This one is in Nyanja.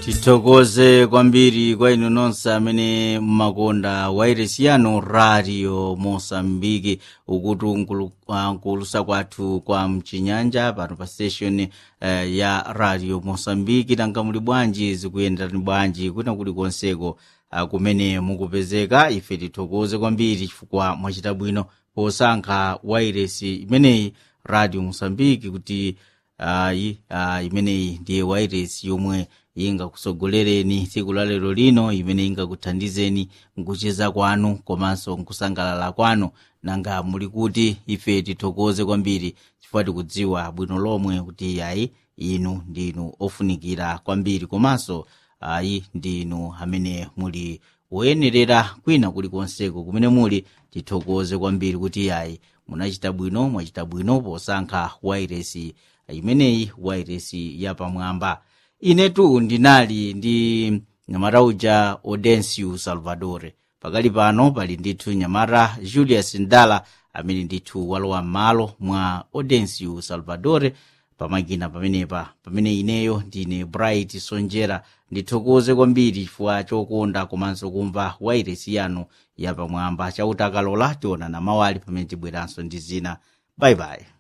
tithokoze kwambiri kwa inu nonse amene mmakonda wairesi yanu radio mosambiki ukuti nkulu- ah, nkulusa kwathu kwa mchinyanja pano pa station eh, ya radio mosambiki nanga muli bwanji zikuyenderani bwanji kwina kuli konseko ah, kumene mukupezeka ife tithokoze kwambiri chifukwa mwachita bwino posankha wairesi imeneyi radio mosambiki kuti ayi ah, imeneyi ndiye wairesi yomwe ingakusogolereni tsiku la lero lino imene ingakuthandizeni nkucheza kwanu komanso nkusangalala kwanu nanga muli kuti ife tithokoze kwambiri chifukwa tikudziwa bwino lomwe kuti ayi inu ndinu ofunikira kwambiri komanso ayi ndinu amene muli woyenerera kwina kulikonseko kumene muli tithokoze kwambiri kuti ayi munachita bwino mwachita bwino posankha wairesi imeneyi wairesi yapamwamba inetu ndinali ndi nyamata uja odensiu salvadore pakali pano pali ndithu nyamata julius ndala amene ndithu walowa m'malo mwa odensiu salvadore pamakina pamenepa pamene ineyo ndine bright sonjera ndithokoze kwambiri chifukwa chokonda komanso kumva wairesi yanu yapamwamba chauta akalola tionana mawali pamene tibweranso ndi zina bayibayi